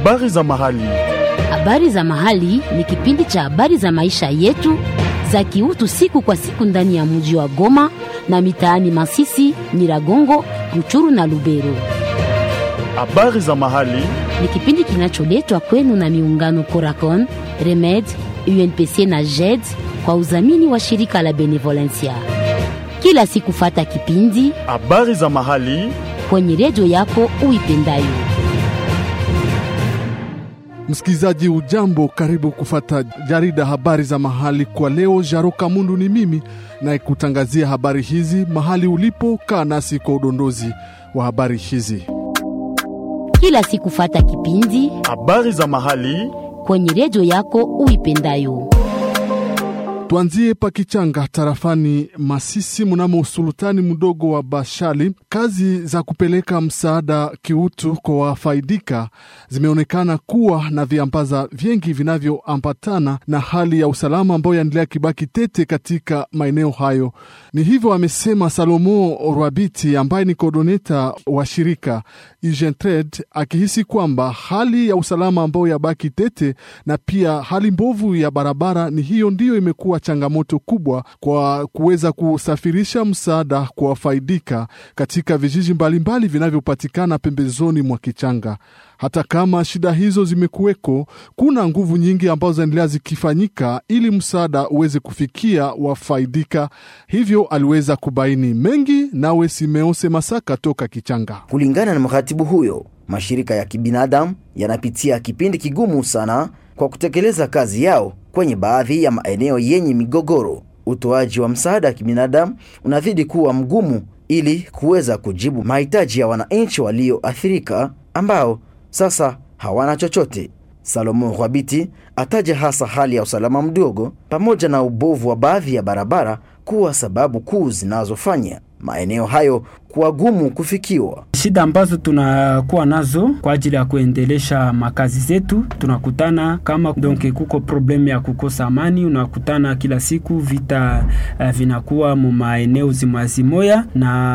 Habari za mahali. Habari za mahali ni kipindi cha habari za maisha yetu za kiutu siku kwa siku ndani ya mji wa Goma na mitaani Masisi, Nyiragongo, Ruchuru na Lubero. Habari za mahali. Ni kipindi kinacholetwa kwenu na miungano Coracon, Remed, UNPC na JED kwa udhamini wa shirika la Benevolencia. Kila siku fata kipindi Habari za mahali. kwenye redio yako uipendayo. Msikilizaji ujambo, karibu kufata jarida habari za mahali kwa leo. Jaro Kamundu ni mimi naye kutangazia habari hizi mahali ulipo. Kaa nasi kwa udondozi wa habari hizi. Kila siku fata kipindi Habari za mahali. kwenye redio yako uipendayo. Tuanzie Pakichanga tarafani Masisi, mnamo usultani mdogo wa Bashali. Kazi za kupeleka msaada kiutu kwa wafaidika zimeonekana kuwa na viambaza vingi vinavyoambatana na hali ya usalama ambayo yaendelea kibaki tete katika maeneo hayo. Ni hivyo amesema Salomo Rwabiti ambaye ni kodoneta wa shirika Ugentred, akihisi kwamba hali ya usalama ambayo yabaki tete na pia hali mbovu ya barabara ni hiyo ndiyo imekuwa changamoto kubwa kwa kuweza kusafirisha msaada kwa wafaidika katika vijiji mbalimbali vinavyopatikana pembezoni mwa Kichanga. Hata kama shida hizo zimekuweko, kuna nguvu nyingi ambazo zinaendelea zikifanyika ili msaada uweze kufikia wafaidika. Hivyo aliweza kubaini mengi. Nawe Simeose Masaka toka Kichanga. Kulingana na mratibu huyo, mashirika ya kibinadamu yanapitia kipindi kigumu sana kwa kutekeleza kazi yao kwenye baadhi ya maeneo yenye migogoro. Utoaji wa msaada wa kibinadamu unazidi kuwa mgumu ili kuweza kujibu mahitaji ya wananchi walioathirika ambao sasa hawana chochote. Salomo Rwabiti ataja hasa hali ya usalama mdogo pamoja na ubovu wa baadhi ya barabara kuwa sababu kuu zinazofanya maeneo hayo kuwa gumu kufikiwa. Shida ambazo tunakuwa nazo kwa ajili ya kuendelesha makazi zetu, tunakutana kama donc kuko problemu ya kukosa amani, unakutana kila siku vita uh, vinakuwa mu maeneo zimwazimoya,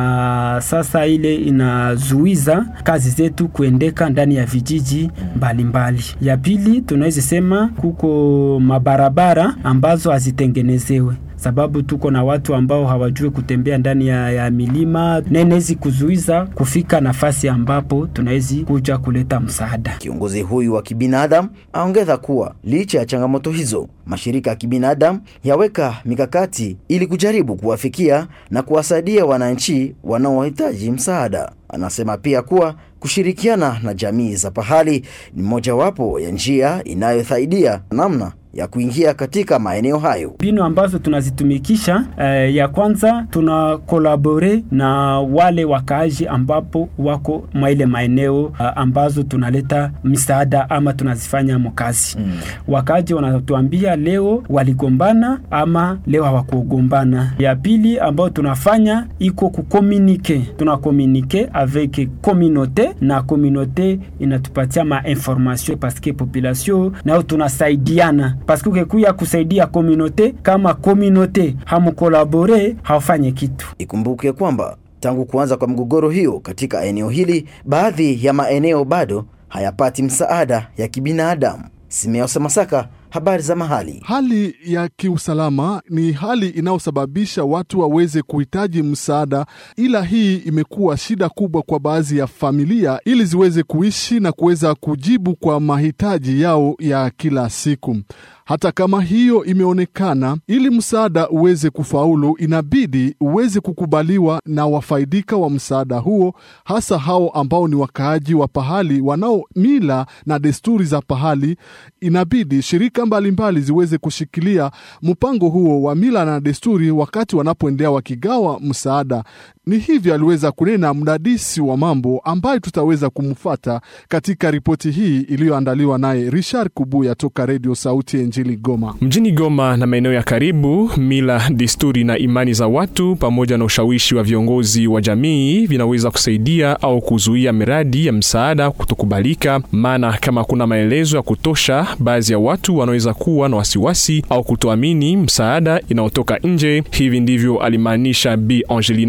na sasa ile inazuiza kazi zetu kuendeka ndani ya vijiji mbalimbali mbali. Ya pili tunaweza sema kuko mabarabara ambazo hazitengenezewe sababu tuko na watu ambao hawajui kutembea ndani ya, ya milima nenezi kuzuiza kufika nafasi ambapo tunawezi kuja kuleta msaada. Kiongozi huyu wa kibinadamu aongeza kuwa licha ya changamoto hizo, mashirika ya kibinadamu yaweka mikakati ili kujaribu kuwafikia na kuwasaidia wananchi wanaohitaji msaada. Anasema pia kuwa kushirikiana na jamii za pahali ni mojawapo ya njia inayosaidia namna ya kuingia katika maeneo hayo. Mbinu ambazo tunazitumikisha eh, ya kwanza tuna kolabore na wale wakaaji ambapo wako mwa ile maeneo uh, ambazo tunaleta misaada ama tunazifanya mkazi mm. Wakaaji wanatuambia leo waligombana ama leo hawakugombana. Ya pili ambayo tunafanya iko kukomunike, tuna komunike avec communauté na communauté inatupatia ma information paske population nao tunasaidiana paske ukekuya kusaidia komunote kama komunote hamukolabore hafanye kitu. Ikumbuke kwamba tangu kuanza kwa mgogoro hiyo katika eneo hili, baadhi ya maeneo bado hayapati msaada ya kibinadamu. Simeose Masaka, habari za mahali. Hali ya kiusalama ni hali inayosababisha watu waweze kuhitaji msaada, ila hii imekuwa shida kubwa kwa baadhi ya familia ili ziweze kuishi na kuweza kujibu kwa mahitaji yao ya kila siku. Hata kama hiyo imeonekana, ili msaada uweze kufaulu, inabidi uweze kukubaliwa na wafaidika wa msaada huo, hasa hao ambao ni wakaaji wa pahali wanao mila na desturi za pahali. Inabidi shirika mbalimbali mbali ziweze kushikilia mpango huo wa mila na desturi wakati wanapoendelea wakigawa msaada. Ni hivyo aliweza kunena mdadisi wa mambo ambaye tutaweza kumfata katika ripoti hii iliyoandaliwa naye Richard Kubuya toka Redio Sauti ya Injili Goma. Mjini Goma na maeneo ya karibu, mila, desturi na imani za watu pamoja na ushawishi wa viongozi wa jamii vinaweza kusaidia au kuzuia miradi ya msaada kutokubalika, maana kama kuna maelezo ya kutosha, baadhi ya watu wanaweza kuwa na wasiwasi au kutoamini msaada inayotoka nje. Hivi ndivyo alimaanisha Bi Angelina Baizi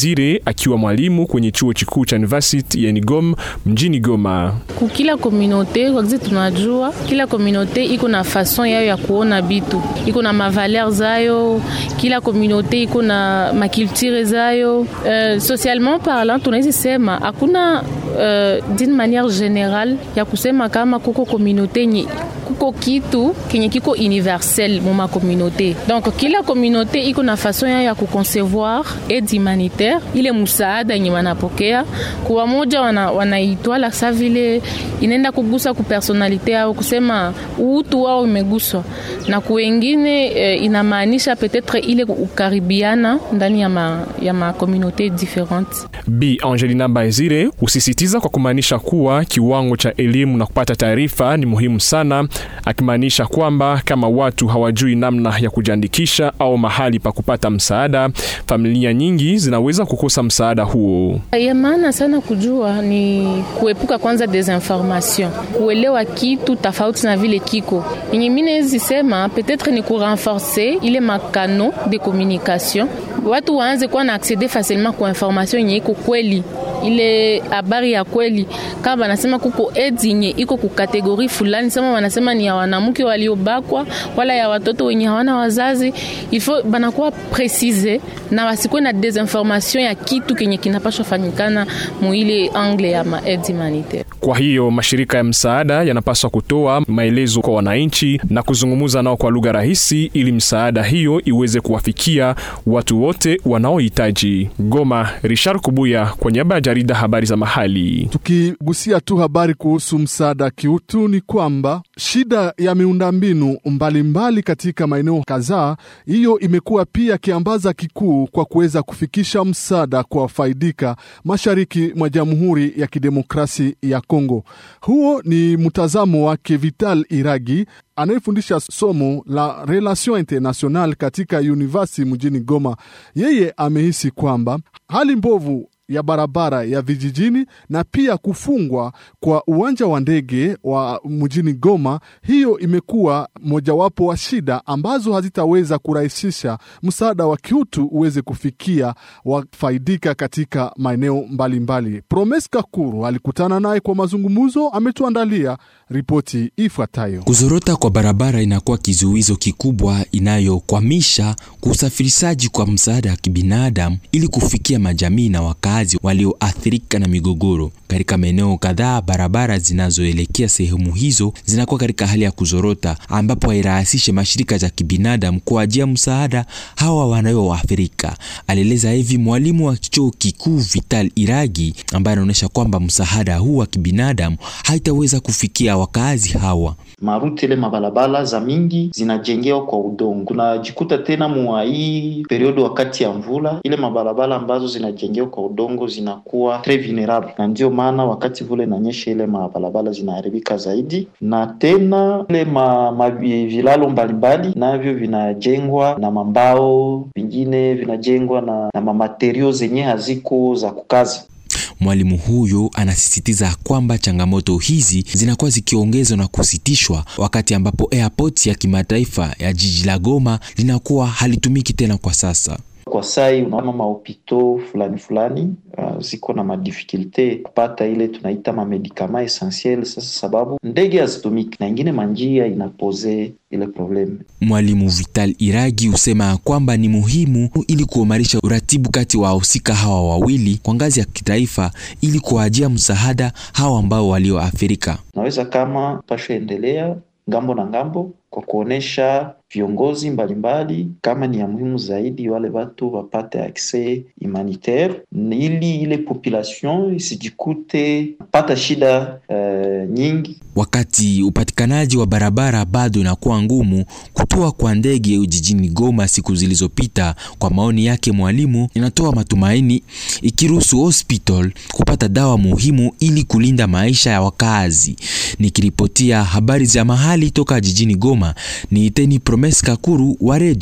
Ezire akiwa mwalimu kwenye chuo kikuu cha University ya Nigom mjini Goma. Kukila komunote wakizi tunajua kila komunote iko na fason yayo ya kuona bitu, iko na mavaler zayo. Kila komunote iko na makulture zayo. Uh, socialement parlant tunaweza sema hakuna uh, d'une manière générale ya kusema kama kuko komunote nye kuko kitu kenye kiko universel mu makomunote. Donc kila komunote iko na fason yayo ya kuconcevoir aide humanitaire, ile musaada yenye wanapokea kwa moja wanaitwala wana sa vile inaenda kugusa ku personalite au kusema utu wao imeguswa, na kuwengine eh, inamaanisha petetre ile ukaribiana ndani ya ma, ya ma communauté différente. Bi Angelina Baezire usisitiza kwa kumaanisha kuwa kiwango cha elimu na kupata taarifa ni muhimu sana, akimaanisha kwamba kama watu hawajui namna ya kujiandikisha au mahali pa kupata msaada, familia nyingi zinaweza kukosa msaada huo. Ya maana sana kujua ni kuepuka kwanza desinformation, kuelewa kitu tofauti na vile kiko yenye mimi naweza sema peut-être ni kurenforcer ile makano de communication, watu waanze kuwa na acceder facilement kwa information yenye iko kweli ile habari ya kweli. Kama wanasema kuko AIDS yenye iko ku kategori fulani, sema wanasema ni ya wanamke waliobakwa wala ya watoto wenye hawana wazazi, il faut banakuwa precise na wasikuwe na desinformation ya kitu kenye kinapashwa fanyikana muile angle ya ma aide humanitaire. Kwa hiyo mashirika ya msaada yanapaswa kutoa maelezo kwa wananchi na kuzungumza nao kwa lugha rahisi, ili msaada hiyo iweze kuwafikia watu wote wanaohitaji. Goma, Richard Kubuya kwa niaba ya jarida habari za mahali. Tukigusia tu habari kuhusu msaada kiutu, ni kwamba shida ya miundombinu mbalimbali katika maeneo kadhaa, hiyo imekuwa pia kiambaza kikuu kwa kuweza kufikisha msaada kwa wafaidika mashariki mwa Jamhuri ya Kidemokrasi ya Kongo. Huo ni mtazamo wake Vital Iragi anayefundisha somo la relation international katika university mjini Goma. Yeye amehisi kwamba hali mbovu ya barabara ya vijijini na pia kufungwa kwa uwanja wa ndege wa mjini Goma, hiyo imekuwa mojawapo wa shida ambazo hazitaweza kurahisisha msaada wa kiutu uweze kufikia wafaidika katika maeneo mbalimbali. Promes Kakuru alikutana naye kwa mazungumzo, ametuandalia ripoti ifuatayo. Kuzorota kwa barabara inakuwa kizuizo kikubwa inayokwamisha kusafirishaji kwa msaada wa kibinadamu ili kufikia majamii na wakazi walioathirika na migogoro. Katika maeneo kadhaa, barabara zinazoelekea sehemu hizo zinakuwa katika hali ya kuzorota, ambapo hairahisishe mashirika za kibinadamu kuajia msaada hawa wanayoathirika. Alieleza hivi mwalimu wa chuo kikuu Vital Iragi, ambaye anaonyesha kwamba msaada huu wa kibinadamu haitaweza kufikia wakazi hawa. Maruti ile mabalabala za mingi zinajengewa kwa udongo, kunajikuta tena mwa hii periodo wakati ya mvula, ile mabalabala ambazo zinajengewa kwa udongo zinakuwa tres vulnerable, na ndio maana wakati vule inanyesha ile mabalabala zinaharibika zaidi, na tena ile ma, ma vilalo mbalimbali navyo vinajengwa na mambao, vingine vinajengwa na, na mamaterio zenye haziko za kukaza. Mwalimu huyo anasisitiza kwamba changamoto hizi zinakuwa zikiongezwa na kusitishwa wakati ambapo airport ya kimataifa ya jiji la Goma linakuwa halitumiki tena kwa sasa. Kwa sai unaona mahopito fulani fulani uh, ziko na madifikulte kupata ile tunaita mamedikama essentiel. Sasa sababu ndege hazitumiki na ingine manjia inapoze ile probleme. Mwalimu Vital Iragi husema kwamba ni muhimu ili kuimarisha uratibu kati wa wahusika hawa wawili kwa ngazi ya kitaifa ili kuajia msaada hawa ambao walioathirika. Naweza kama pasha endelea ngambo na ngambo kwa kuonesha viongozi mbalimbali kama ni ya muhimu zaidi wale watu wapate accès humanitaire, ili ile population isijikute pata shida uh, nyingi. Wakati upatikanaji wa barabara bado inakuwa ngumu, kutua kwa ndege jijini Goma siku zilizopita, kwa maoni yake mwalimu, inatoa matumaini, ikiruhusu hospital kupata dawa muhimu ili kulinda maisha ya wakazi. Nikiripotia habari za mahali toka jijini Goma, ni Iteni Promes Kakuru wa redio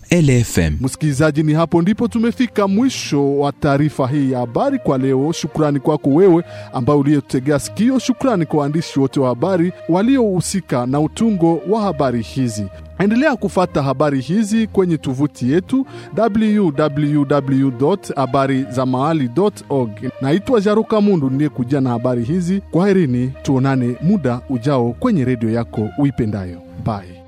LFM. Msikilizaji, ni hapo ndipo tumefika mwisho wa taarifa hii ya habari kwa leo. Shukrani kwako wewe ambaye uliyetegea sikio. Shukrani kwa waandishi wote wa habari waliohusika na utungo wa habari hizi. Endelea kufata habari hizi kwenye tovuti yetu www habari za mahali org. Naitwa Jaruka Mundu niliyekuja na habari hizi. Kwaherini, tuonane muda ujao kwenye redio yako uipendayo. Bye.